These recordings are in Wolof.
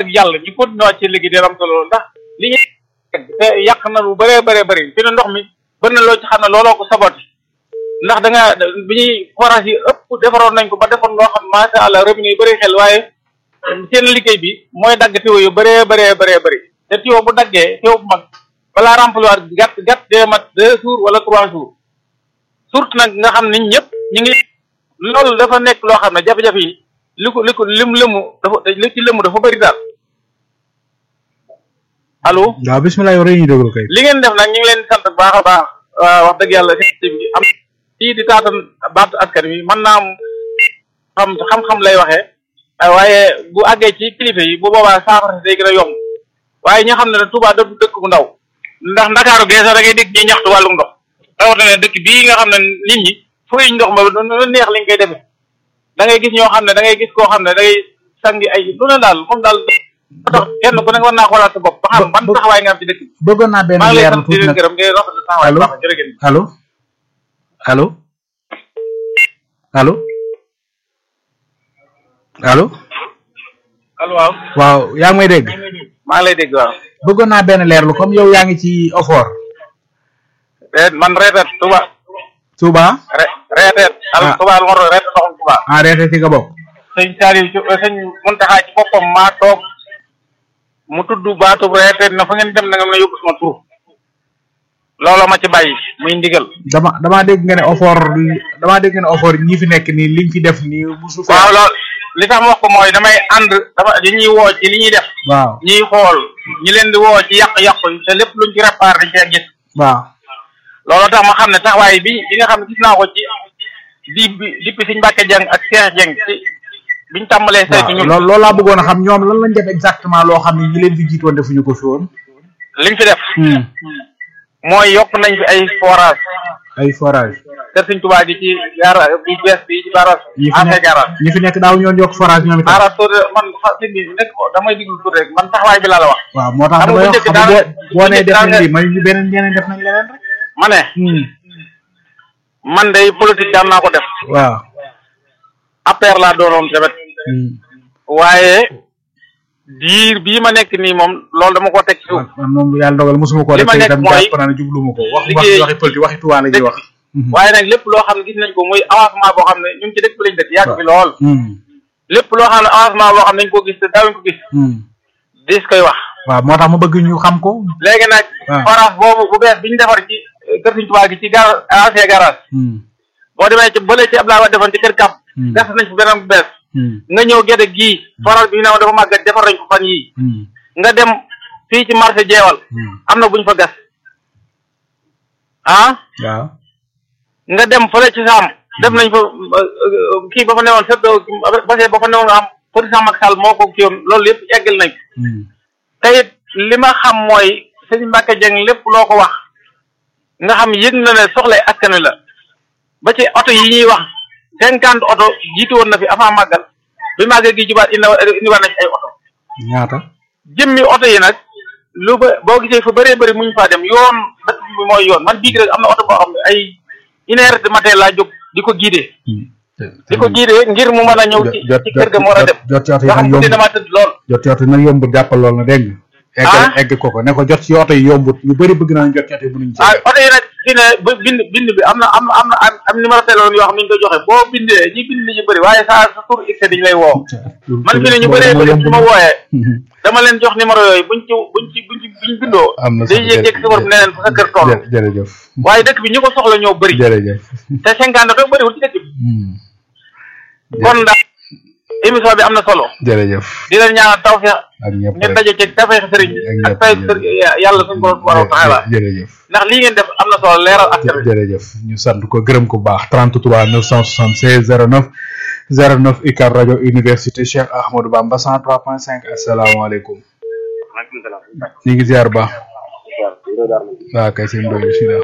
yàlla ñu continué waat ci liggéey dina am solo ndax li ñu te yàq na lu bëree bëree bëri fi ne ndox mi bëri na loo ci xam ne looloo ko saboté ndax da nga bi ñuy forage yi ëpp defaroon nañ ko ba defoon loo xam macha allah robinet yi bëri xel waaye seen liggéey bi mooy dagg tiwo yu bëree bëree bëree bëri te tiwo bu daggee tiwo bu mag balaa remplir gàtt gàtt dee mat deux jours wala trois jours surtout nag nga xam nit ñëpp ñu ngi loolu dafa nekk loo xam ne jafe-jafe yi li ko li ko lim lëmu dafa li ci lëmu dafa bëri daal allo waaw bisimilah yow rek ñu déglu kay. li ngeen def nag ñu ngi leen di sant bu baax a baax wax dëgg yàlla si bi am fii di taatan baatu askan wi mën naa am xam xam-xam lay waxee waaye bu àggee ci kilifa yi bu boobaa saafara day gën a yomb waaye ñi xam ne ne Touba da du dëkk bu ndaw ndax Ndakaaru geesa da ngay dégg ñuy ñaxtu wàllum ndox rawatina dëkk bii nga xam ne nit ñi fooy ndox ma lu neex liñ koy defee da ngay gis ñoo xam ne da ngay gis koo xam ne da ngay sangi ay lu ne daal moom daal tax kenn ku nekk war naa xoolaat sa bopp ba xam ban taxawaay nga am ci dëkk bi bëggoon naa benn maa ngi lay leer sant di tuuti leen nag gërëm ngay rafetlu taxawaay bu baax jërëjëf allo allo allo allo allo waaw waaw yaa ngi may dégg maa ngi lay dégg waaw bëggoon naa benn leerlu comme yow yaa ngi ci ofoor reet man reeteet Touba Touba re reeteet al Ah. Touba lu ma doon reeteet ndoxum Touba en reete ci nga bokk sëñ Saliou ci sëñ Muntaxa ci boppam maa toog mu tudd baatub reeteet na fa ngeen dem na nga mën a yóbbu sama tur looloo ma ci bàyyi muy ndigal dama damaa dégg nga ne ofoor damaa dégg nga ne ofoor ñi fi nekk nii liñ fi def nii musu fi waaw loolu li tax ma wax ko mooy damay ànd dama li ñuy woo ci li ñuy def waaw ñuy xool ñi leen di woo ci yàq-yàq yi te lépp luñ ci réparé dañ cee gis waaw loolu tax ma xam ne taxawaay bi bi nga xam ne gis naa ko ci di bi depuis Sëñ Mbàkke Jeng ak Cheikh Jeng ci biñ tàmbalee saytu ñun loolu loolu laa bëggoon a xam ñoom lan lañ def exactement loo xam ne ñi leen fi jiitoon defuñu ko fi woon liñ fi def mooy yokk nañ fi ay forage ay forage kër Sëñ Tuubaa gi ci gaara bu bees bi ci garage ñi fi ancien nekk garage ñi fi nekk daaw ñoon yokk forage ñoom itam garage soo man xa sëñ bi nekk ko damay diglu tur rek man taxawaay bi laa la wax waaw moo tax xam nga damay bu wax njëkk xam nga daal- boo boo nee bu def njëkk nañ daal- lii may ñu beneen ñeneen def nañ leneen rek ma ne man day politique daan naa ko def waaw APR laa doonoon tamit waaye diir bii ma nekk nii moom loolu dama ko teg ci suuf man moom yàlla dogal mosuma ko li def ma te nekk itam mooy jàpp naa ne jubluma ko wax wax liggéey- waxi politique waxi tuwaa la ñuy wax waaye nag lépp loo xam ne gis nañ ko muy avancement boo xam ne ñun ci dëkk bi lañ dëkk yàgg fi lool lépp loo xam ne avancement boo xam ne dañ ko gis te daawuñ ko gis dis koy wax waaw moo tax ma bëgg ñu xam ko léegi nag Ah. forage boobu bu bees bi ñu defar ci eh, kër Sëñ Tuubaa gi ci gar ancien garage boo demee ci bële ci Abdoulaye Wade defoon ci kër Kap Hmm. gas nañ fi beneen bu bees nga ñëw gerte gii forage bi ñu ne ma dafa màggat defar nañ ko fan yii nga dem fii ci marché jeewal am na buñ fa gas ah waaw nga dem fële ci saam def nañ fa euh, euh, kii ba fa newoon sedd base ba fa newoon nga xam président Macky Sall moo ko kii woon loolu yëpp eggal nañ ko te it li ma xam mooy sëñ Mbacke Dieng lépp loo ko wax nga xam yëg na ne soxlay askan wi la ba ci oto yi ñuy wax cinquante oto jiitu woon na fi avant màggal bi màggal gi jubaat indi indi war na ci ay oto ñaata jëmmi oto yi nag lu ba boo gisee fa bëree bëri muñ faa dem yoon dëkk bi mooy yoon man bii rek am na oto boo xam ne ay une heure de matin laa jóg di ko giidee di ko giidee ngir mu mën a ñëw ci ci kër ga mu war a dem jot ci oto yi nga xam nag guddi yomb damaa tëdd lool jot ci oto yi nag yombut jàppal lool na dégg nga egg Ah. egg ko ko ne ko jot ci oto yi yombut ñu bëri bëgg naa jot ci oto yi mënuñ ci ah oto yi nag fi ne ba bind bind bi am na am na am na am am numéro téléphone yoo xam ne ñu koy joxe boo bindee ñi bind li ñu bëri waaye saa sa tur x dañu lay woo man fi ne ñu bëree bëri su ma wooyee dama leen jox numéro yooyu buñ ci buñ ci buñ ci buñ bindoo am na day yéeg yéeg safar bi ne leen fa sa kër toll jë- jërëjëf waaye dëkk bi ñu ko soxla ñoo bëri jërëjëf te cinquante oto bëriwul ci dëkk bi kon daal émission bi am na solo jërëjëf di leen ñaanal tawfeex ak ñëpp ngeen rek. daje ci tawfeex sëriñ bi ak ak ñëpp tay ñëpp. sëriñ yàlla suñu borom subhanahu wa taala jërëjëf ndax lii ngeen def am na solo leeral askan wi jërëjëf ñu sant ko gërëm ko bu baax 33 976 09 09 UCAB rajo université Cheikh Ahmadou Bamba 103.5 asalaamaaleykum ñu ngi ziar bu baax waaw kay seen doy bisimilah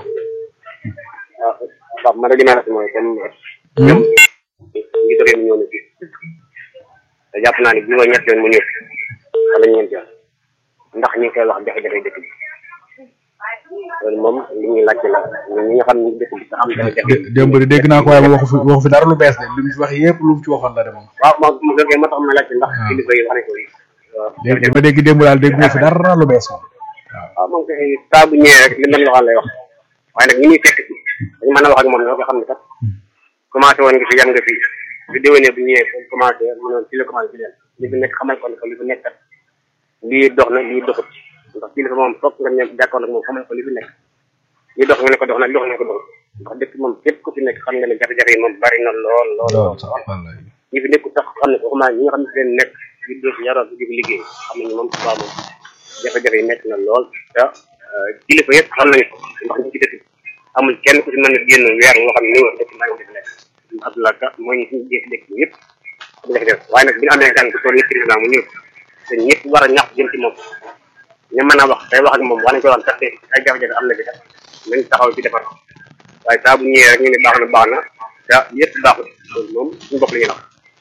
waaw man de li may wax mooy comme ñoom ngi réew mi ñëw na fii te jàpp naa ni bi mooy ñett yoon mu ñëw wala ñeent yoon ndax ñu ngi koy wax jafe-jafe dëkk bi loolu moom li ñuy laajte la ñun ñi nga xam ne dëkk bi sax am jafe-jafe dé- démb de dégg naa ko waaye waxu fi waxu fi dara lu bees de li mu fi wax yëpp lu mu ci waxoon la de moom waaw moom mu fekkee moo tax ma laajte ndax Ah. kilifa yi wax nañ ko dégg ma dégg démb daal dégg nga fi dara lu bees moom waaw moom kay saa bu ñëwee rek li mel waxaan lay wax waaye nag ñi ñuy fekk ci dañu mën a wax ak moom ñoo ko xam ne kat commencé woon nga fi yam nga fi bi déwénee bu ñëwee bu commencé mu ne ci la commencé fi leen li fi nekk xamal ko ne ko li fi nekk kat lii dox na lii doxut ndax kii dafa moom foog nga ñëw jàkkoon ak moom xamal ko li fi nekk lii dox nga ne ko dox na li dox nga ne ko dox ndax dëkk moom képp ku fi nekk xam nga ne jafe-jafe yi moom bari na lool lool lool ñi fi nekk tax xam ne ko xamaa ñi nga xam ne leen nekk di def yaroo di liggéey xam nañu moom subaa moom jafe-jafe yi nekk na lool te kilifa yëpp xam nañu ko ndax ñu ci dëkk amul kenn ku ci mën a génn weer woo xam ne ni nga dëkk maa ngi def lekk Abdoulaye Ka mooy ñu suñu jékki dëkk bi yëpp jafe-jafe waaye nag bi ñu amee gan bu toll ni président mu ñëw te ñëpp war a ñax jëm ci moom ñu mën a wax tey wax ak moom wax nañ ko wax kat ay jafe-jafe am na fi kat nañ taxaw ci defar waaye saa bu ñëwee rek ñu ne baax na baax na te yëpp baaxul loolu moom suñu bopp la ñuy wax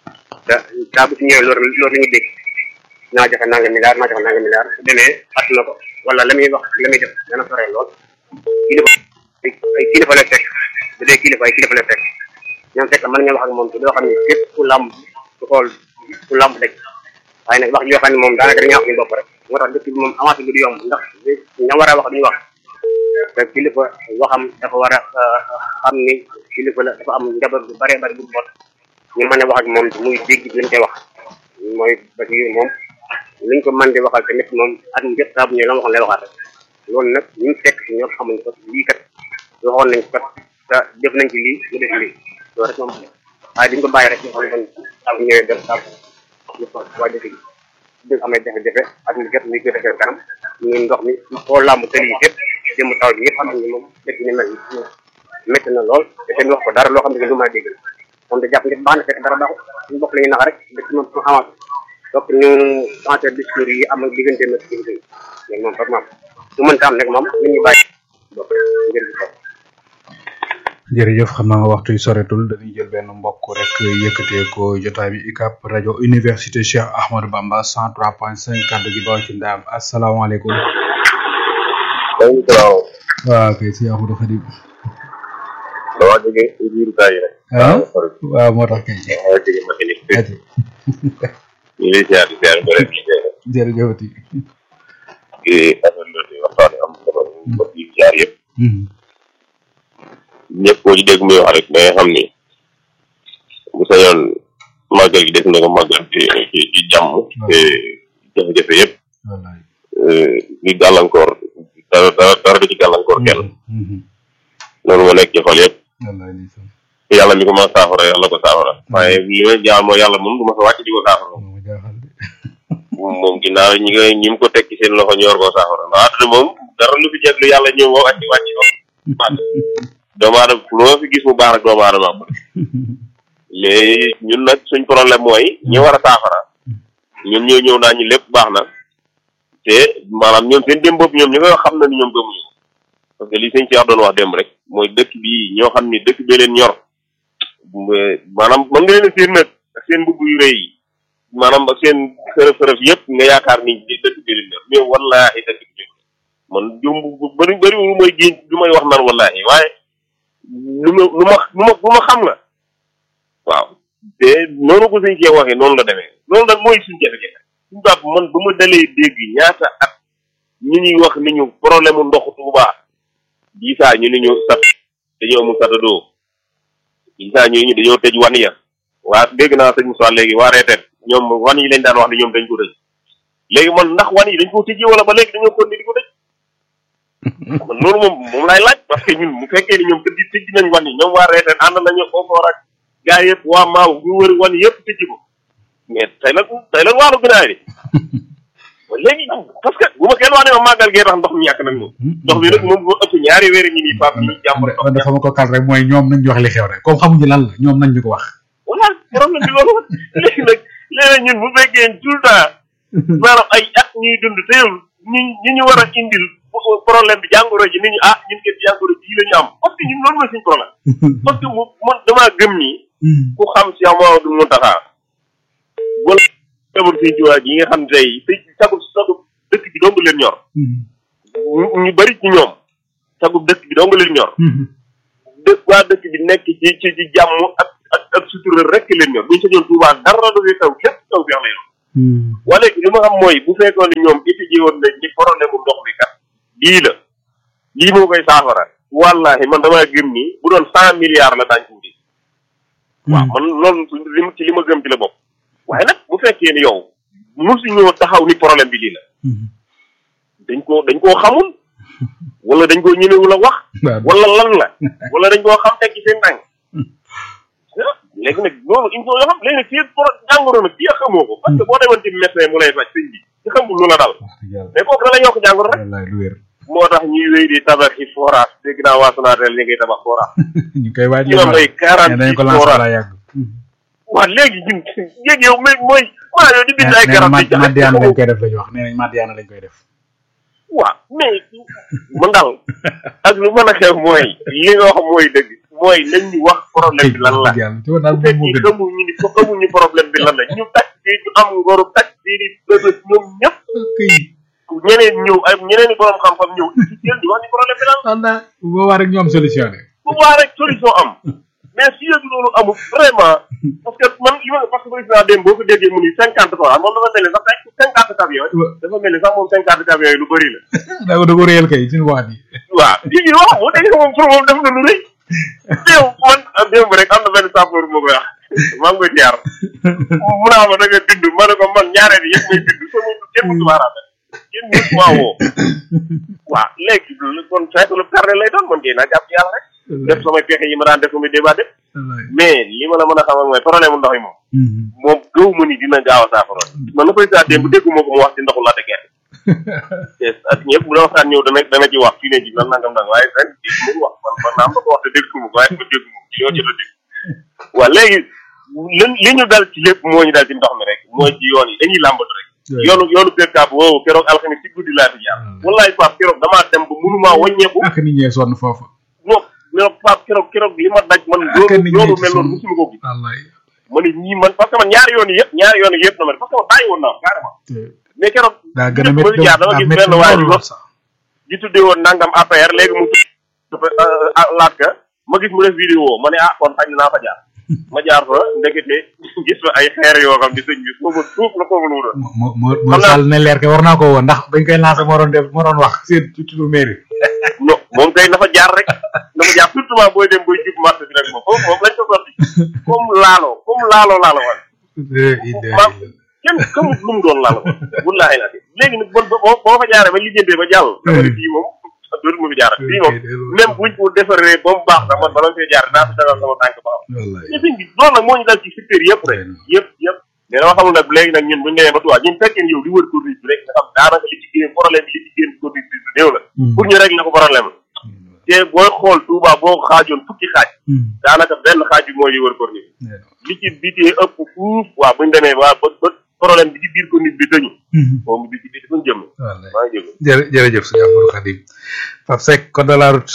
te saa bu ci ñëwee loolu loolu la ñuy dégg naa joxe nanga milliard naa joxe nanga milliard su demee at na ko wala la muy wax la muy def dana sore lool kilifa ay kilifa lay fekk bu dee kilifa ay kilifa lay fekk ñoom fekk mën nga wax ak moom te doo xam ne képp ku làmb ku xool ku làmb daj waaye nag wax joo xam ne moom daanaka dañuy wax suñu bopp rek moo tax dëkk bi moom avancé bi du yomb ndax ña war a wax duñu wax te kilifa waxam dafa war a xam ni kilifa la dafa am njaboot bu bëree bëri bu boot ñu mën a wax ak moom muy dégg li ñu koy wax mooy ba ci moom liñ ko mën di waxal tamit moom at mu jot saa bu ñëwee la ma waxoon lay waxaat rek loolu nag ñu fekk si ñoom xamuñ ko lii kat waxoon nañ ko kat te def nañ ci lii mu def lii loolu rek moom waaye diñ ko bàyyi rek ñu xam ne saa bu ñëwee def saa ñu ko waa dëkk bi dëgg amee jafe-jafe at mu jot muy gën a gën kanam ñu ndox mi foo làmb tëli yi fépp jëm taw bi ñëpp xam nañ ne moom dëkk ni mel métti na lool te seen wax ko dara loo xam ne lu mën a dégg la moom da jàpp ngeen baax na fekk dara baaxul suñu bopp la ñuy nax rek dëkk moom su avancé donc ñu changé discours yi am ak diggante na ci mais moom vraiment su mënta am nag moom nit ñi bàyyi bopp ngir gi jërëjëf xam naa waxtu yi soretul dañuy jël benn mbokk rek yëkkatee ko jotaay bi UCAB rajo université Cheikh Ahmadou Bamba 103.5 kàddu gi baw ci ndaam asalaamaaleykum. waaleykum salaam. waaw kay si Ahmadou Khadim. dama jóge ci biir kaa yi rek. ah waaw moo tax kay. dama jóge Matinik. ati ñu ngi lay ziar di ziar ba rek liggéey rek. jërëjëfati. di rafetlu di waxtaan am solo mbokk yi ziar yëpp. ñëpp koo ci dégg muy wax rek da ngay xam ni bu sañoon màggal gi des na ko màggal ci ci ci jàmm. te jafe-jafe yëpp. wallaay. di gàllankoor dara dara dara du ci gàllankoor kenn. loolu moo nekk ci xol yëpp. wallaay ndeysaan. te yàlla mi ko ma saafara yàlla ko saafara. waaye li may jaar mooy yàlla moom du ma sa wàcc di ko saafara. moo ma jaaxal de. moom ginnaaw ñi nga ñi mu ko teg ci seen loxo ñor koo saafara ndax àdduna moom dara lu fi jeex lu yàlla ñëw woo wàcc wàcc ko. doomu aadama loo fi gis mu baax rek doomu aadama am mais ñun nag suñ problème mooy ñi war a saafara ñoom ñoo ñëw naa ñu lépp baax na te maanaam ñoom seen démb bopp ñoom ñi nga xam na ni ñoom gëmuñu ko parce que li sëñ Cheikh doon wax démb rek mooy dëkk bi ñoo xam ni dëkk bee leen ñor maanaam mën nga leen a seen nag ak seen mbubb yu rëy yi maanaam ak seen xërëf xërëf yëpp nga yaakaar ni dëkk bee leen ñor mais wallaahi dëkk bi man jumb bu bëri bëri lu may génn lu may wax naan wallaahi waaye lu ma lu ma lu ma lu ma xam la waaw te noonu ko suñ cee waxee noonu la demee loolu nag mooy suñ jafe-jafe suñ baab man ba ma dalee dégg ñaata at ñu ñuy wax ni ñu problème mu ndoxu Tuuba gisaa ñu ni ñu sat dañoo amul satadoo gisaa ñu ñu dañoo tëj wan ya waa dégg naa sëñ Moussa léegi waa reeteet ñoom wan yi lañ daan wax ni ñoom dañ ko tëj léegi man ndax wan yi dañ ko tëjee wala ba léegi dañoo kon ni di ko tëj man loolu moom moom laay laaj parce que ñun bu fekkee ni ñoom tëj tëj nañ wan yi ñoom waa reeteen ànd nañu ofoor ak gaa yëpp waa maaw ñu wër wan yëpp tëj ko mais tey nag tey nag waalu ginaar yi léegi parce que bu ma kenn wax ne ma màggal gee tax ndox mi ñàkk nag moom ndox mi nag moom moo ëpp ñaari weer ñi nii pap ñi jàmm rek kon dafa ma ko kal rek mooy ñoom nañ ñu wax li xew rek comme xamuñu lan la ñoom nañ ñu ko wax. voilà problème bi loolu léegi nag léegi ñun bu fekkee tout le temps maanaam ay at ñuy dund te yow ñi ñi ñu war a indil problème bi jàngoro ji ni ñu ah ñun kat jàngoro ji la ñu am parce que ñun loolu mooy suñu problème parce que man damaa gëm nii ku xam si Amadou Mountakha wala jabar sëñ Tuubaa yi nga xam ne tey sëñ sagub sagub dëkk bi dong leen ñor ñu bari ci ñoom sagub dëkk bi dong leen ñor dëkk waa dëkk bi nekk ci ci ci jàmm ak ak ak sutura rek leen ñor buñu sañoon Tuubaa dara du fi taw lépp taw bi lay doon wala léegi li ma xam mooy bu fekkoon ne ñoom étudié woon nañ ci problème mu ndox mi kat lii la lii moo koy saafara wallahi man damaa gëm ni bu doon cent milliards la daañu ko wuti waaw man loolu li ci li ma gëm ci la bopp waaye nag bu fekkee ni yow musu ñëw taxaw ni problème bi lii la dañ koo dañ koo xamul wala dañ koo ñemewul a wax wala lan la wala dañ koo xam teg ci seen tànk léegi nag loolu il faut nga xam léegi nag fii pro jàngoro nag fii xamoo ko parce que boo demoon ci médecin mu lay faj sëñ bi ci xamul lu la dal mais kooku da la yokk jàngoro rek wallaay lu wér moo tax ñuy wéy di tabax yi forage dégg naa waa Sonatel ñu ngay tabax forage ñu koy waaj ñu am ay quarante dañ six ko lancé forage la yàgg waa léegi ñun léegi yow mais mooy maa yow di bind ay nee na garab Mad- di jaay Madiana lañ koy def la ñu wax nee nañ Madiana lañ koy def waaw mais man daal ak lu mën a xew mooy li nga wax mooy dëgg mooy nañ ñu wax problème bi lan la yàlla ci woon daal bu moom moo fekkee gën xamuñu ni ko xamuñu problème bi lan la ñu taj fii ñu am ngoru taj fii di bébét ñoom ñëpp këy ñeneen ñëw ay ñeneen i borom xam-xam ñëw ci jël di wax ni problème bi lan la walla bu boobaa rek ñu am solution de bu baax rek solution am mais si yëg loolu amul vraiment parce que man li ma parce que président dem boo ko déggee mu ni cinquante fois moom dafa mel ni sax cinquante camions dafa mel ni sax moom cinquante camions yi lu bëri la da ko da ko réel kay suñu wax bi waaw lii wax boo déggee moom pour moom def na lu rëy teew man ah démb rek am na benn sapeur moo koy wax maa ngi koy jaar mu naa ma da nga bind ma ne ko man ñaareel yi yëpp may bind sama kenn mu tubaaraate kenn mu maa woo waaw léegi kon fekk lu perte lay doon man kay naa jàpp ci yàlla rek def samay pexe yi ma daan def samay débat def mais li ma la mën a xamal mooy problème mu ndox yi moom moom gëw ma ni dina gaaw a saafara man na koy saa démb dégguma ko mu wax ci ndoxu laata gerte te ak ñëpp bu la waxtaan ñëw dana dana ci wax fii ne ci nan nangam nangam waaye ren dégg mu wax man man naa am na ko wax te dégguma ko waaye ma dégguma ko ci yoo jot a dégg waaw léegi li li ñu dal ci lépp moo ñu dal ci ndox mi rek mooy ci yoon yi dañuy làmbatu rek yoonu yoonu perkaab woowu keroog alxamis ci guddi laa fi jaar wallaay Pape keroog damaa dem ba mënumaa wàññeeku ak nit ñee sonn foofu non mais Pape keroog keroog li ma daj man ak loolu nit loolu ñee mel sonn noonu musuma ko gis wallaay ma ne ñii man parce que man ñaari yoon yi yëpp ñaari yoon yi yëpp na ma parce que man bàyyi woon naa carrément mais keroog daa gën a ma métti jaar dama daa gis métti benn waay lool bi sax di tuddee woon nangam APR léegi mu tudd laat ka ma gis mu def vidéo ma ne ah kon xañ naa fa jaar ma jaar fa ndekete gis fa ay xeer yoo xam ne sëñ bi foofu suuf la foofu lu doon moo moo moo Xam naa- sall ne leer ke war naa ko woon ndax bañ koy lancé moo doon def moo doon wax seen ci turu mairie non moom kay dafa jaar rek dafa jaar surtout maa booy dem booy jub marché bi rek moom foofu moom lañ ko sotti comme laalo comme laalo laalo wan maam kenn xamut lu mu doon laalo wan wallaahi la léegi nag bon boo boo fa jaaree ba lijjantee ba jàll dama ne fii moom dootu ma fi jaar fii moom même buñ ko defaree ba mu baax sax man bala ma fee jaar naa fi dagal sama tànk ba xam wallaay mais sëñ bi loolu nag moo ñu dal ci secteur yëpp rek yëpp yëpp mais dama xamul nag léegi nag ñun buñu demee ba tuwaa ñun fekkee yow di wër corniche bi rek nga xam daanaka li ci génn problème bi li ci génn corniche bi lu néew la pour ñu régler ko problème la te booy xool Touba boo ko xaajoon fukki xaaj daanaka benn xaaj bi mooy li wër corniche li ci bitee ëpp fuuf waa buñu demee waa ba ba problème bi ci biir corniche bi tëñu moom bi ci biir fuñ jëm wallaay maa ngi jël jërë jërëjëf sëñ Amadou Khadim Pape Seck code de la route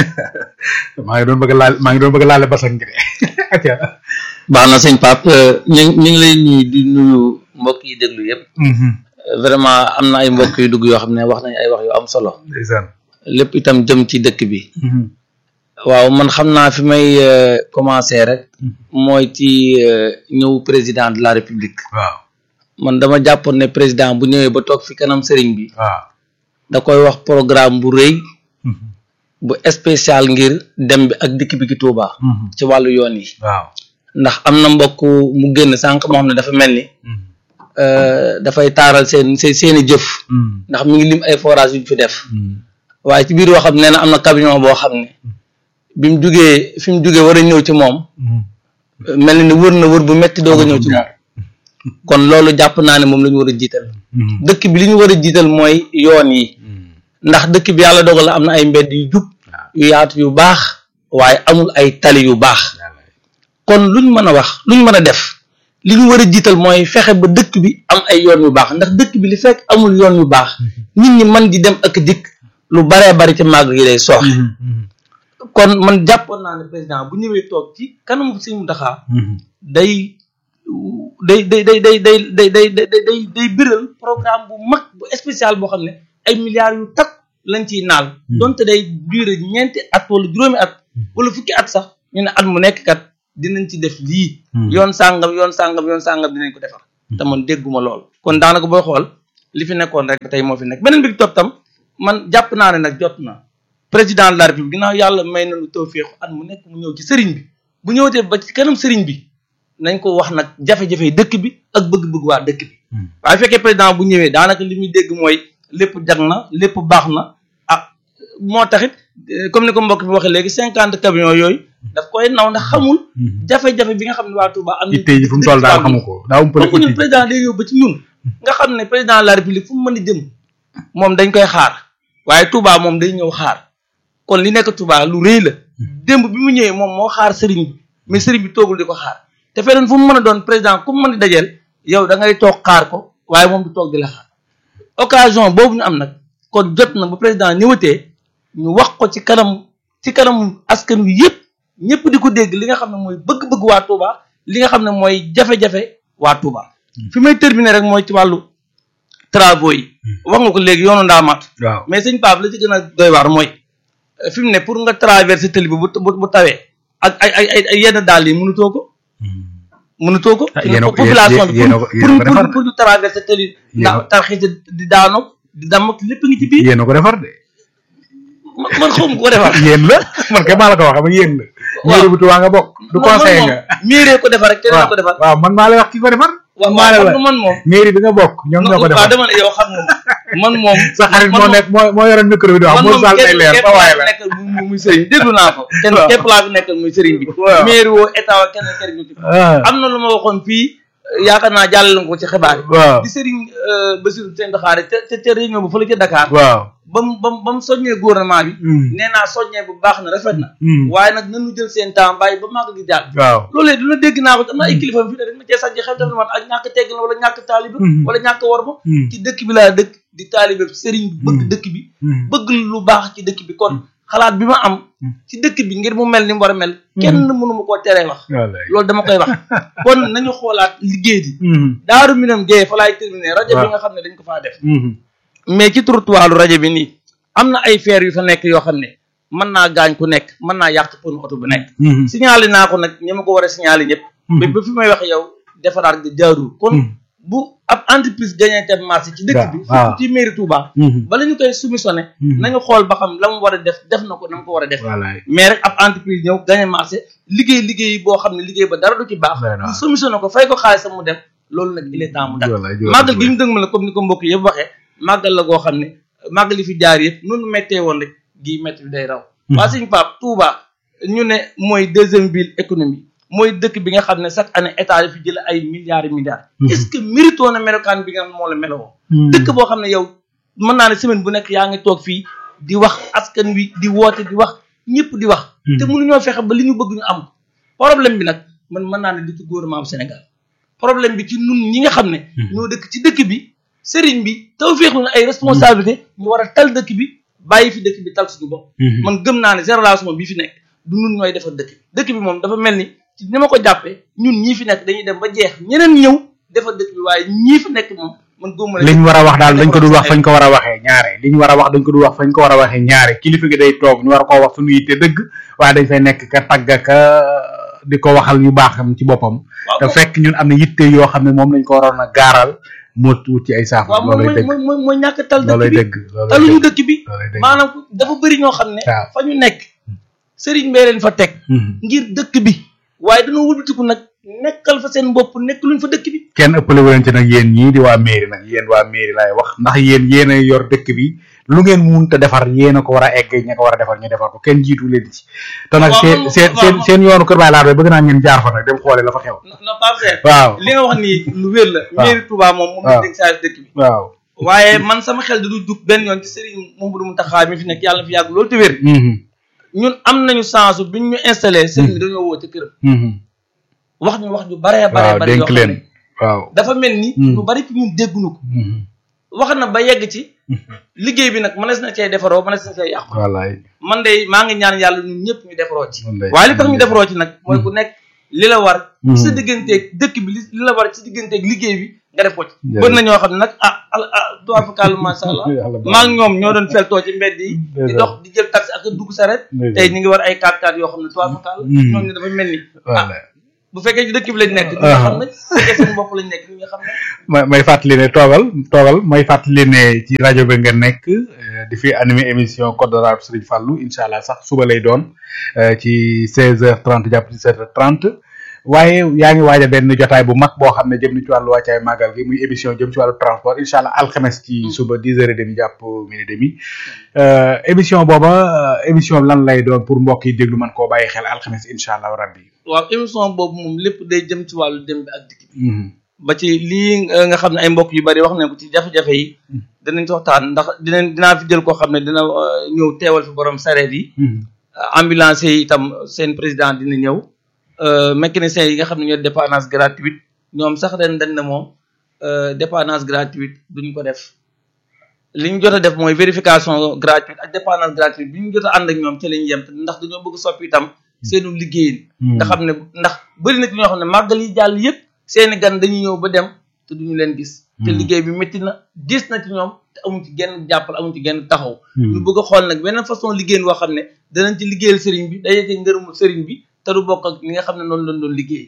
maa ngi doon bëgg a laal maa ngi doon bëgg a laale basan gi de acca baax na sëñ Pape ñu ñu ngi lay nuyu di nuyu mbokk yi déglu yëpp vraiment am na ay mbokk yu dugg yoo xam ne wax nañ ay wax yu am solo ndeysaan lépp itam jëm ci dëkk bi waaw man xam naa fi may euh, commencer rek mooy ci euh, ñëw président de la république waaw man dama jàppoon ne président bu ñëwee ba toog fi kanam sëriñ bi waaw da koy wax programme bu rëy bu spécial ngir dem bi ak dikk bi ki Touba ci wàllu yoon yi waaw ndax am na mbokk mu génn sànq moo xam ne dafa mel ni euh, dafay taaral seen seen seeni jëf ndax mi ngi lim ay forage yu ñu fi def waaye ci biir waxam nee na am na camion boo xam ne bi mu jugee fi mu jugee war a ñëw ci moom mel na ni wër na wër bu metti doog a ñëw ci moom kon loolu jàpp naa ne moom la ñu war a jiital dëkk bi li ñu war a jiital mooy yoon yi ndax dëkk bi yàlla dogal la am na ay mbedd yu jub yu yaatu yu baax waaye amul ay tali yu baax kon luñ mën a wax luñ mën a def li ñu war a jiital mooy fexe ba dëkk bi am ay yoon yu baax ndax dëkk bi li fekk amul yoon yu baax nit ñi mën di dem ak dikk lu baree bari ci màgg yi day sooxe kon man jàppoon naa ne président bu ñëwee toog ci kanam Sëñ Mountakha day day day day day day day day day day day biral programme bu mag bu spécial boo xam ne ay milliards yu takk lañ ciy naal donte day durer ñeenti at wala juróomi at wala fukki at sax ñu ne at mu nekk kat dinañ ci def lii yoon sàngam yoon sàngam yoon sàngam dinañ ko defar te man dégguma lool kon daanaka booy xool li fi nekkoon rek tey moo fi nekk beneen bi topp tam man jàpp naa ne nag jot na président de la république ginnaaw yàlla may nañu tawféex at mu nekk mu ñëw ci sëriñ bi bu ñëwatee ba ci kanam sëriñ bi nañ ko wax nag jafe-jafe dëkk bi ak bëgg-bëgg waa dëkk bi waaye fekkee président bu ñëwee daanaka li muy dégg mooy lépp jag na lépp baax na ah moo taxit comme ni ko mbokk bi waxee léegi cinquante camions yooyu daf koy naw ndax xamul jafe-jafe bi nga xam ne waa Touba am itte yi fu mu toll daal xamu ko daa um donc ñun président day ñëw ba ci ñun nga xam ne président de la république fu mu mën di jëm moom dañ koy xaar waaye Touba moom day ñëw xaar kon li nekk Touba lu rëy la démb bi mu ñëwee moom moo xaar sëriñ bi mais sëriñ bi toogul di ko xaar te feneen fu mu mën a doon président ku mu mën di dajeel yow da ngay toog xaar ko waaye moom du toog di la xaar occasion boobu ñu am nag kon jot na ba président ñëwatee ñu wax ko ci kanam ci kanam askan wi yëpp ñëpp di ko dégg li nga xam ne mooy bëgg-bëgg waa Touba li nga xam ne mooy jafe-jafe waa Touba fi may terminer rek mooy ci wàllu travaux yi wax nga ko léegi yoonu ndaamaat waaw mais sëñ Pape la ci gën a doy waar mooy fi mu ne pour nga traverser tëli bi bu bu tawee ak ay ay ay ay yenn daal yi mënutoo ko mënutoo ko population bi pour pour pour ñu traverser tëli ndax tarxi di daano di damm lépp ngi ci biir yéen a ko defar de man xawma ko defar yéen la man kay maa la ko wax ba yéen la mairie bu Touba nga bokk du conseil nga mairie ko defar rek keneen ko defar waaw man maa lay wax ki ko defar waaw maa la man moom mairie bi nga bokk ñoom ñoo ko defar waaw dama ne yow xam nga man moom sa xarit moo nekk moo moo yoroon micro bi di wax moo sal day leer sa waay la nekkal muy sëriñ déglu naa ko kenn képp laa fi nekkal muy sëriñ bi mairie woo état wa kenn kenn ñu ci am na lu ma waxoon fii yaakaar naa jàllale ko ci xibaar yi waaw di sëriñ Bassirou Sène Daxaare te te te réunion bu fële ca Dakar waaw ba mu ba mu ba mu soññee gouvernement bi nee naa soññee bu baax na rafet na waaye nag nañu jël seen temps bàyyi ba màgg gi jàll waaw loolee dina dégg naa ko am na ay kilifa fi ne dañ ma cee sànni xel def na man ak ñàkk tegg la wala ñàkk taaliba wala ñàkk war ma ci dëkk bi laa dëkk di taalibe sëriñ bi bëgg dëkk bi bëgg lu baax ci dëkk bi kon xalaat bi ma am ci dëkk bi ngir mu mel ni mu war a mel kenn mënu ma koo teree wax loolu dama koy wax kon nañu xoolaat liggéey di daaru minam géeye fa laay terminer rajo bi nga xam ne dañ ko faa def mais ci trottoiru rajo bi nii am na ay feer yu fa nekk yoo xam ne mën naa gaañ ku nekk mën naa yàq ponu oto bu nekk signalé naa ko nag ñi ma ko war a signalé ñëpp mais ba fi may wax yow defaraat nga jaarul kon bu ab entreprise gagné te marché ci dëkk bi surtout ci mairie Touba bala ñu koy soumissionné nañu xool ba xam la mu war a def def na ko na mu ko war a def mais rek ab entreprise ñëw gagné marché liggéey liggéey boo xam ne liggéey ba dara du ci baax ñu soumissionné ko fay ko xaalisam mu dem loolu nag il est temps mu dak màggal gi ñu dëng ma la comme ni ko mbokk yëpp waxee màggal la goo xam ne màggal li fi jaar yëpp noonu méttee woon rek gii métti bi day raw waa suñu Pape Touba ñu ne mooy deuxième ville économie mooy dëkk bi nga xam ne chaque année état yi fi jël ay milliards et milliards est-ce que mérito na melokaan bi nga xam ne moo la melowoo dëkk boo xam ne yow mën naa ne semaine bu nekk yaa ngi toog fii di wax askan wi di woote di wax ñëpp di wax te mënuñoo fexe ba li ñu bëgg ñu am problème bi nag man mën naa ne du ci gouvernement bu Sénégal problème bi ci nun ñi nga xam ne ñoo dëkk ci dëkk bi sëriñ bi taw féexlu na ay responsabilité ñu war a tal dëkk bi bàyyi fi dëkk bi tal suñu bopp man gëm naa ne génération bi fi nekk du nun ñooy defar dëkk bi dëkk bi moom dafa mel ni ci ni ma ko jàppee ñun ñii fi nekk dañuy dem ba jeex ñeneen ñëw defar dëkk bi waaye ñii fi nekk moom man góob ma liñ war a wax daal dañ ko dul wax fañ ko war a waxee ñaare liñ war a wax dañ ko dul wax fañ ko war a waxee ñaare kilifa gi day toog ñu war koo wax suñu yitte dëgg waaye dañ fay nekk ka tagg ka di ko waxal ñu baaxam ci boppam te fekk ñun am na yitte yoo xam ne moom lañ ko waroon a gaaral moo wut ci ay saafara waaw loolay dëgg mooy mooy mooy ñàkk tal loolay dëkk bi dëgg loolay taluñu dëgg dëkk bi loolay dëgg maanaam dafa bëri ñoo xam ne waaw. fa ñu nekk sëriñ bee leen fa teg ngir dëkk bi waaye dañoo wëlbatiku nag nekkal fa seen bopp nekk luñ fa dëkk bi kenn ëppale wu leen ci nag yéen ñii di waa mairie nag yéen waa mairie laay wax ndax yéen yéen a yor dëkk bi lu ngeen munta defar yéen a ko war a egg ña ko war a defar ñu defar ko kenn jiitu leen ci te nag waaw, seen man- seen waaw, seen man- seen yoonu kër baay laar bëgg naa ngeen jaar fa nag dem xoole la fa xew non pas cher waaw li nga wax nii lu wér la mairie Touba moom moom la waaw. dégg saa dëkk bi waaw waaye man sama xel du dug benn yoon ci sëriñ Mouhamadou Mountakha mi fi nekk yàlla na fi yàgg loolu te wér mhm ñun am nañu chance bi ñu installé sëriñ bi dañoo woo ci këram mhm wax ñu wax ju baree baree waaw bari yoo dénk xam leen ne waaw dafa mel ni Hmm. lu bari ci ñun dégguñu ko mhm wax na ba yegg ci liggéey bi nag mënees na cee defaroo mënees na cee yàqu wallaay man de maa ngi ñaan yàlla ñun ñëpp ñu defaroo ci wallaay waaye li tax ñu defaroo ci nag mooy ku nekk li la war Hmm. sa digganteeg dëkk bi li li la war ci digganteeg liggéey bi nga def ko ci Jërëjëf. bëri na ñoo xam ne nag ah al ah tuwaa fakaalu masha allah Yàlla baax maa ngi ñoom ñoo doon feltoo ci mbedd yi di Ndeysaan. dox di jël taxi ak a dugg saret Ndeysaan. tey ñu ngi war ay 4x4 yoo xam ne tuwaa fakaalu Hmm. ñoom ne dafa mel ni ah wallaay bu fekkee ci dëkk bi lañ nekk. ñi nga xam ne bu fekkee seen bopp lañ nekk ñi nga xam ne. may may fàttali ne toogal toogal may fàttali ne ci rajo bi nga nekk di fi animé émission code de la route Serigne Fallou incha allah sax suba lay doon ci 16h30 jàpp 17h30 waaye yaa ngi waaj a benn jotaay bu mag boo xam ne jëm ni ci wàllu wàccaay màggal gi muy émission jëm ci wàllu transport incha allah alxames ci suba 10h30 jàpp midi demi émission booba émission lan lay doon pour mbokk yi déglu man koo bàyyi xel alxames incha allah rabbi. waaw émission boobu moom lépp day jëm ci wàllu dem bi ak dikk bi. ba ci lii nga xam ne ay mbokk yu bari wax nañ ko ci jafe-jafe yi. dinañ ci waxtaan ndax dinañ dinaa fi jël koo xam ne dina ñëw teewal fi borom sareet yi. ambulance yi itam seen président dina ñëw. mécaniciens yi nga xam ne ñoo dépannage gratuite ñoom sax ren dañ ne moom dépannage gratuite duñ ko def li ñu jot a def mooy vérification gratuite ak dépannage gratuite bi ñu jot a ànd ak ñoom ci lañ yem ndax dañoo bëgg soppi itam seenu liggéeyin nga xam ne ndax bëri na ci ñoo xam ne màggal yi jàll yëpp seeni gan dañuy ñëw ba dem te duñu leen gis te liggéey bi métti na gis na ci ñoom te amuñ ci genn jàppal amuñ ci genn taxaw ñu bëgg a xool nag beneen façon liggéeyin boo xam ne danañ ci liggéeyal sëriñ bi day ci ngërëmul sëriñ bi te du bokk ak li nga xam ne noonu lañ doon liggéey.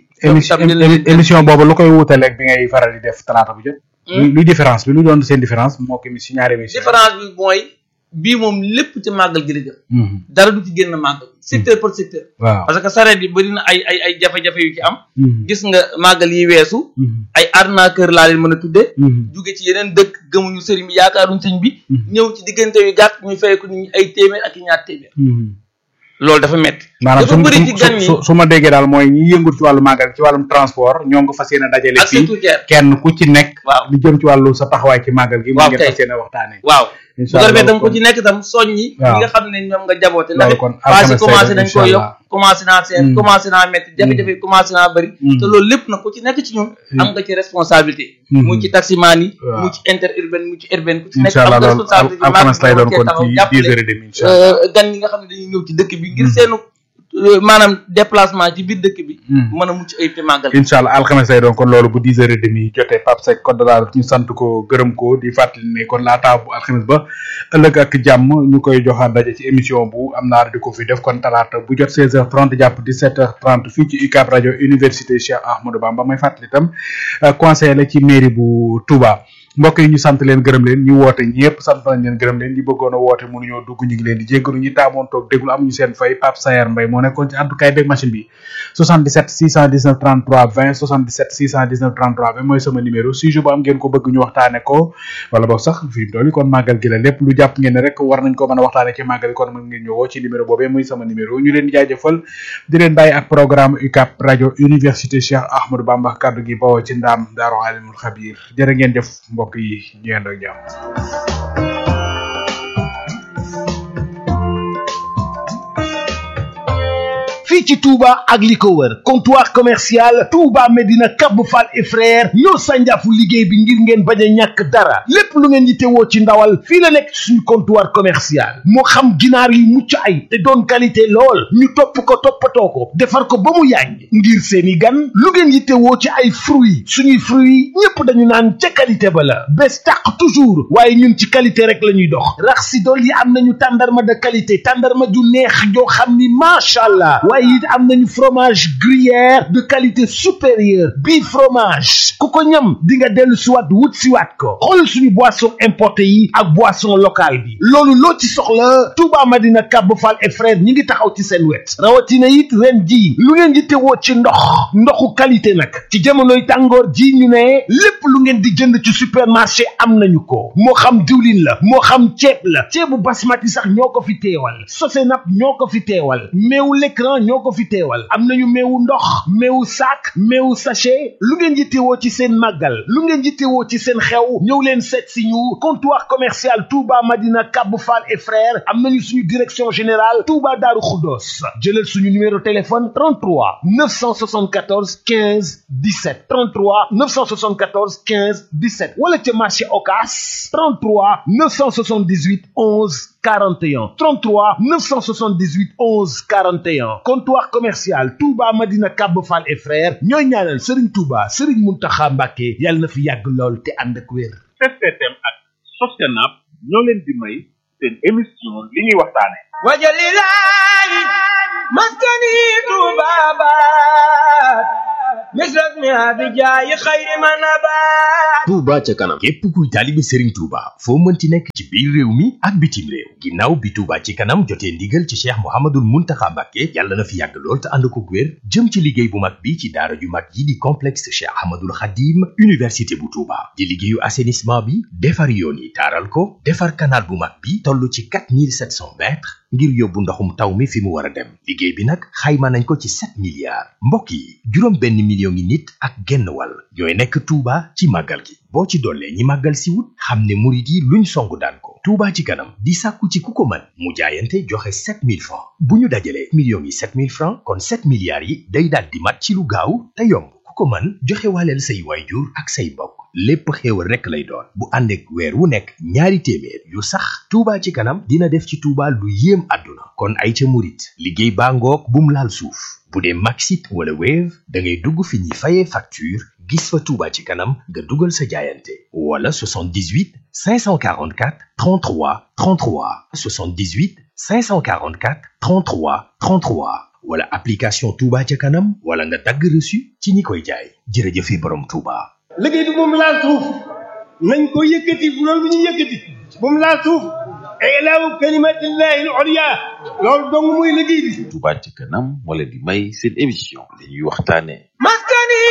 émission boobu lu koy wuutaleeg bi ngay faral di def talaata bu jot. luy différence bi lu doon seen différence moo ko si ñaari émission. différence bi mooy bii moom lépp ci màggal gi la jëm. dara du ci génn màggal. secteur par secteur. waaw parce que sareet yi bëri na ay ay ay jafe-jafe yu ci am. gis nga màggal yi weesu. ay arnaqueur laa leen mën a tuddee. jóge ci yeneen dëkk gëmuñu sëriñ bi yaakaaruñ sëñ bi. ñëw ci diggante yu gàtt ñuy fay ko nit ñi ay téeméer ak i ñaar téeméer. loolu dafa métti. dafa bëri ci gan ñi su ma déggee daal mooy ñi yëngu ci wàllu màggal ci wàllum transport ñoo ngi fas yéene dajale ak fii surtout cher kenn ku ci nekk waaw li jëm ci wàllu sa taxawaay ci màggal gi mu waaw ngeen kay. fas yéene waxtaane waaw bu incha ko defee allah tam ku ci nekk tam soññi waaw. ñi nga xam ne ñoom nga jaboote ndax loolu kon paas yi alxames commencé lay nañ doon, ko incha yokk allah. commencé naa seet Mm. commencé naa métti jafe-jafe yi commencé naa bëri Mm. te loolu lépp nag ku ci nekk ci ñun am nga ci responsabilité Mm. mu ci taximaan yi waaw. mu ci interurbaine mu ci urbaine ku ci nekk incha am allah nga loolu responsabilité al- alxames lay doon kon taxaw ci jàppale dix heures et demie incha allah euh, gan yi nga xam ne dañuy ñëw ci dëkk bi ngir seenu euh, maanaam déplacement ci biir dëkk bi Mm. mën a mucc ayib te màggal incha allah alxames lay doon kon loolu bu dix heures et demie jotee Pape Seck code de la route ñu sant ko gërëm ko di fàttali ne kon laataa bu alxames ba ëllëg ak jàmm ñu koy joxaat daje ci émission bu am naar di ko fi def kon talaata bu jot seize heures trente jàpp dix sept heures trente fii ci UCAB rajo université Cheikh Ahmadou Bamba may fàttali itam euh, conseiller la ci mairie bu Touba mbokk yi ñu sant leen gërëm leen ñu woote ñëpp sant nañ leen gërëm leen ñi bëggoon a woote mënuñoo dugg ñu ngi leen di jéggalu ñi taamoon toog déglu amuñu seen fay Pape Sayer Mbaye moo nekkoon ci àddukaay beeg machine bi 77 619 33 20 77 619 33 20 mooy sama numéro sujet bu am ngeen ko bëgg ñu waxtaane ko wala boog sax fi mu toll nii kon màggal gi la lépp lu jàpp ngeen ne rek war nañ ko mën a waxtaane ci màggal gi kon mën ngeen ñëwoo ci numéro boobee muy sama numéro ñu leen di jaajëfal di leen bàyyi ak programme UCAB rajo université Cheikh Ahmadou Bamba kaddu gi bawoo ci ndaam Daaru Alimul Xabiir jërë ngeen jëf mbokk yi ñu yendoo ak jàmm fii ci Touba ak li ko wër comptoir commercial Touba Medina Cap Fall et frère ñoo sànjaafu liggéey bi ngir ngeen bañ a ñàkk dara lépp lu ngeen yittewoo ci ndawal fii la nekk ci suñu comptoir commercial moo xam ginaar yi mucc ay te doon qualité lool ñu topp ko toppatoo ko defar ko ba mu yàññ ngir seeni gan lu ngeen yittewoo ci ay fruits suñuy fruits ñépp dañu naan ca qualité ba la bés tàq toujours waaye ñun ci qualité rek la ñuy dox rax si dool yi am nañu tàndarma de qualité tàndarma ju neex joo xam ni macha allah waaye it am nañu fromage gruyère de qualité supérieure bii fromage ku ko ñam di nga dellu siwaat wut siwaat ko xool suñu boisson importé yi ak boisson locale bi loolu loo ci soxla Touba Madina Cap Fall et frère ñi ngi taxaw ci seen wet rawatina it ren ji lu ngeen di tewoo ci ndox ndoxu qualité nag ci jamonoy tàngoor ji ñu ne lépp lu ngeen di jënd ci supermarché am nañu ko moo xam diwlin la moo xam ceeb la ceebu basmati sax ñoo ko fi teewal sosenap ñoo ko fi teewal meewu l'écran ñoo ko fi teewal am nañu meewu ndox meewu sac meewu sachet lu ngeen yittewoo ci seen màggal lu ngeen yittewoo ci seen xew ñëw leen seet si ñu comptoir commercial Touba Madina Cap Fall et frères am nañu suñu direction générale Touba Darou Khoudoss jëlal suñu numéro téléphone 33 974 15 17 33 974 15 17 wala ca marché Ocass 33 978 11 41 33 978 11 41 comptoir commercial Touba Madina Cap Fall et frères ñooy ñaanal Serigne Touba Serigne Mountakha Mbacké yàlla na fi yàgg lool te ànd ak wér. STM ak Sostenab ñoo leen di may seen émission li ñuy waxtaane wajalilaay maskani tubabat مثل اسمها بجاي خير ما نبات Touba ca kanam képp kuy taalibe Serigne Touba foo mënti nekk ci biir réew mi ak bitim réew ginnaaw bi Touba ci kanam jotee ndigal ci Cheikh Mouhamadoul Mountakha Mbacké yàlla na fi yàgg lool te ànd ko wér jëm ci liggéey bu mag bi ci daara ju mag yi di complexe Cheikh Ahmadoul Khadim université bu Touba di liggéeyu assainissement bi defar yoon yi taaral ko defar canal bu mag bi toll ci 4700 mètres ngir yóbbu ndoxum taw mi fi mu war a dem liggéey bi nag xayma nañ ko ci 7 milliards mbokk yi juróom benn million ngi nit ak genn wàll ñooy nekk Touba ci màggal gi boo ci dollee ñi màggal si wut xam ne murit yi luñ songu daan ko Touba ci kanam di sàkku ci ku ko mën mu jaayante joxe 7000 francs bu ñu dajalee millions yi 7000 francs kon 7 milliards yi day daal di mat ci lu gaaw te yomb ku ko mën joxe waaleel say waayjur ak say mbokk lépp xéewal rekk lay doon bu ànd ak weer wu nekk ñaari téeméer yu sax Touba ci kanam dina def ci Touba lu yéem àdduna kon ay ca murit liggéey baa ngoog bum laal suuf bu dee Maxit wala Wave da ngay dugg fi ñuy fayee facture gis fa Touba ci kanam nga dugal sa jaayante wala 78 544 33 33 78 544 33 33 wala application Touba ca kanam wala nga dagg reçu ci ñi koy jaay jërëjëfe borom Touba. liggéey bi moom laal suuf nañ ko yëkkati bu loolu bu ñu yëkkati moom laal suuf ilaahu kalimatillahi al-ulya loolu dong muy liggéey bi Touba ci kanam moo leen di may seen émission li ñuy waxtaane maskani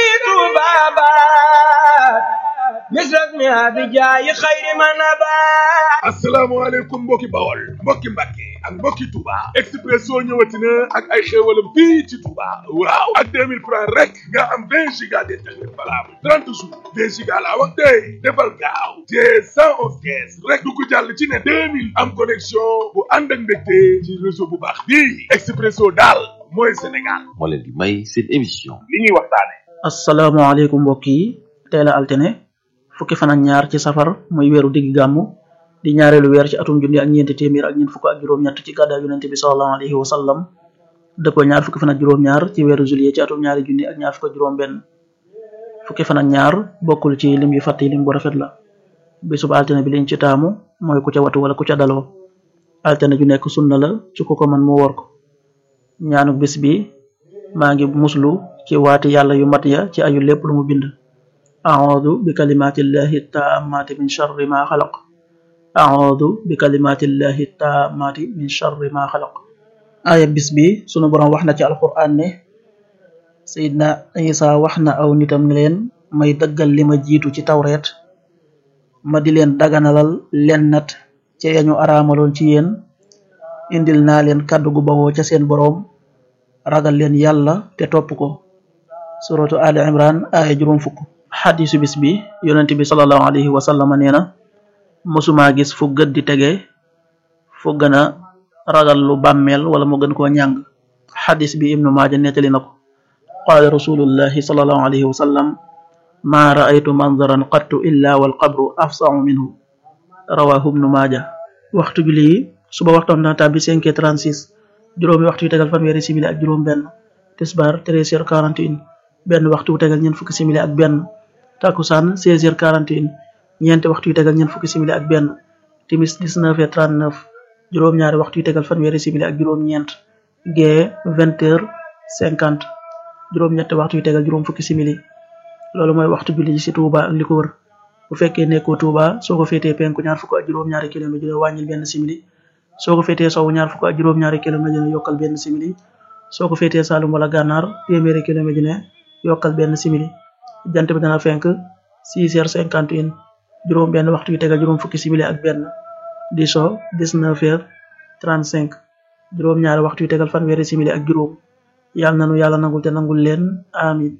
tubabat misras mi abijaayi xayri ma nabat asalaamaaleykum mbokki bawol mbokki mbàkke ak mbokki Touba Expresso ñëwati na ak ay xéewalam fii ci Touba waaw ak 2000 francs rek nga am 20 giga d'internet valable 30 jours 20 giga laa wax tey defal gaaw te 111 kees rek du ko jàll ci ne 2000 am connexion bu ànd ak mbégte ci réseau bu baax bii Expresso daal mooy Sénégal moo leen di may seen émission li ñuy waxtaane asalaamaaleykum mbokk yi tey la altine fukki fan ak ñaar ci safar muy weeru digg gàmmu di ñaareelu weer ci atum junni ak ñeenti téeméer ak ñeent fukk ak juróom-ñett ci gàddaay yonente bi sallallahu alayhi wa sallam dëppoo ñaar fukki fan ak juróom-ñaar ci weeru juillet ci atum ñaari junni ak ñaar fukk ak juróom-benn fukki fan ak ñaar bokkul ci lim yu fàtte lim bu rafet la bisub altine bi liñ ci taamu mooy ku ca watu wala ku ca daloo altine ju nekk sunna la ci ku ko mën mu wor ko ñaanu bis bi maa ngi muslu ci waati yàlla yu mat ya ci ayu lépp lu mu bind أعوذ بكلمات الله التامات من شر ما خلق أعوذ بكلمات الله التامات من شر ما خلق aaya bis bi sunu borom wax na ci alquran ne sayidna isa wax na aw nitam ne leen may dëggal li ma jiitu ci tawreet ma di leen daganalal leen nat ca yañu araamaloon ci yéen indil naa leen kàddu gu bawoo ca seen boroom ragal leen yàlla te topp ko suratu ali imran aaya juróom fukk xadisu bis bi yonent bi salallahu alayhi wa sallama nee na mësumaa gis fu gët di tege fu gën a ragal lu bàmmeel wala mu gën koo ñàng xadis bi ibnu maaja nettali na ko qaala rasulullahi salallahu alayhi wa sallam ma raaytu manzaran qattu illa wal qabru afsahu minhu rawahu ibnu maaja waxtu julli yi suba waxtoon dana tàbbi 5 heures 36 juróomi waxtu yu tegal fanweeri simili ak juróom benn tisbaar 13 heures 41 benn waxtu wu tegal ñeent fukki simili ak benn takusaan 16 heures 41 ñeenti waxtu yu tegal ñeent fukki simili ak benn timis 19 heures 39 juróom-ñaari waxtu yu tegal fanweeri simili ak juróom-ñeent gee 20 heures 50 juróom-ñetti waxtu yu tegal juróom fukki simili loolu mooy waxtu julli ci Touba ak li ko wër bu fekkee nekkoo Touba soo ko féetee penku ñaar fukk ak juróom-ñaari kilomètre dina wàññil benn simili soo ko féetee sowu ñaar fukk ak juróom-ñaari kilomètre dina yokkal benn simili soo ko féetee Saalum wala Gànnaar téeméeri kilomètre dina yokkal benn simili jant bi dana fenk 6 heures 51 juróom benn waxtu yu tegal juróom fukki simili ak benn di so 19 heures 35 juróom ñaari waxtu yu tegal fanweeri simili ak juróom yàlla nanu yàlla nangul te nangul leen amin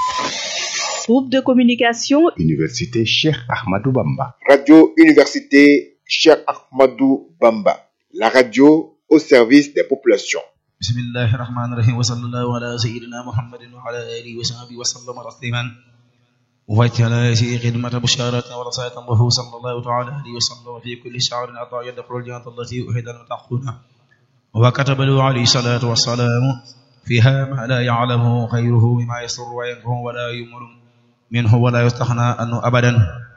Groupe de communication Université Cheikh Ahmadou Bamba. Radio Université Cheikh Ahmadou Bamba. La radio au service des populations. بسم الله الرحمن الرحيم وصلى الله على سيدنا محمد وعلى آله وصحبه وسلم تسليما وجعل هذه خدمة بشارة ورسالة الله صلى الله تعالى عليه وسلم في كل شعر عطاء يدخل الجنة التي أهد المتقون وكتب له عليه الصلاة والسلام فيها ما لا يعلمه غيره مما يسر وينفع ولا يمر منه ولا يستغنى عنه أبدا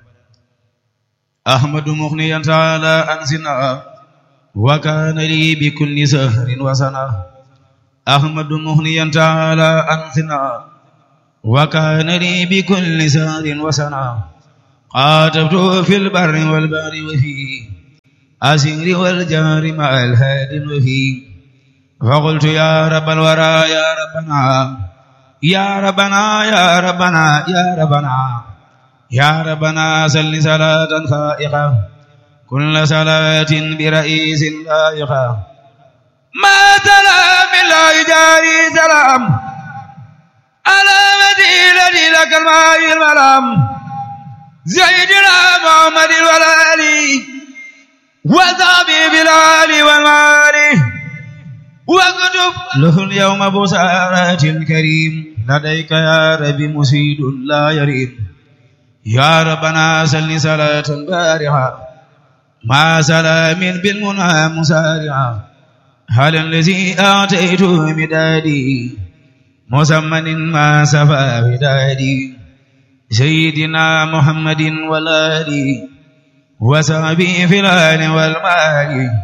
أحمد مغنيا تعالى أنزنا وكان لي بكل سهر وسنة أحمد مغنيا تعالى أنزنا وكان لي بكل سهر وسنا قاتبت في البر والبحر وفي أسير والجار مع الهاد وفي فقلت يا رب الورى يا ربنا يا ربنا يا ربنا يا ربنا يا ربنا سل صلاة فائقة كل صلاة برئيس لائقة ما سلام الله جاري سلام على مدينة لك الماء الملام زيدنا محمد والآلي وذابي بالآل والمال واكتب له اليوم بسارات الكريم لديك يا ربي مسيد لا يريد يا ربنا سل صلاة بارعة مع سلام بالمنى مسارعة هل الذي آتيت مدادي مسمن ما سفى ودادي سيدنا محمد والآل وسعبي في الآل والمال